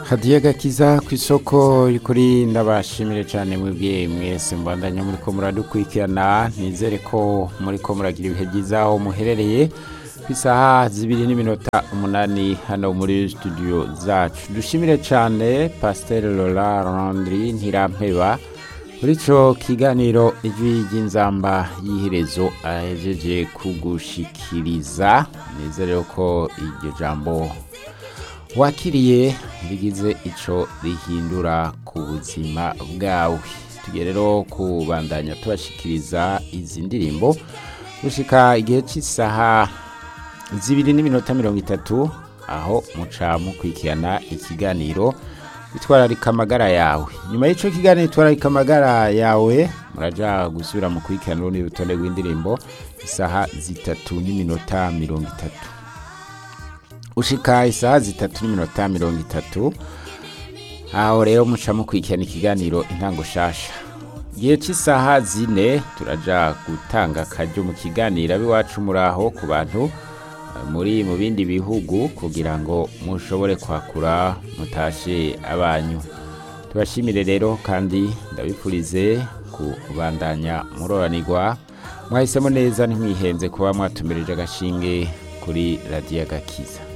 hadiye gakiza ku isoko kuri ndabashimire cyane mwebwe mwese mbandanya muri ko muradukurikirana nizere ko muri ko muragira ibihe byiza aho muherereye ku isaha zibiri n'iminota umunani hano muri studio zacu dushimire cyane pasiteri Laura Landry ntirampeba muri icyo kiganiro ijwi ry'inzamba y'iherezo ahejeje kugushikiriza nizere ko iryo jambo wakiriye rigize icyo rihindura ku buzima bwawe tugiye rero kubandanya tubashikiriza izi ndirimbo gushika igihe cy'isaha zibiri n'iminota mirongo itatu aho muca mukurikirana ikiganiro bitwararika amagara yawe nyuma y'icyo kiganiro bitwararika amagara yawe muraja gusubira mu kurikirana urundi rutonde rw'indirimbo isaha zitatu n'iminota mirongo itatu ushika isaha zitatu n'iminota mirongo itatu aho rero muca mukurikirana ikiganiro intango shasha igihe cy'isaha zine turaja gutanga akaryo mu kiganiro ab'iwacu muri aho ku bantu muri mu bindi bihugu kugira ngo mushobore kwakura mutashe abanyu tubashimire rero kandi ndabifurize kubandanya muroranirwa mwahisemo neza ntimwihenze kuba mwatumirije agashinge kuri radiyo gakiza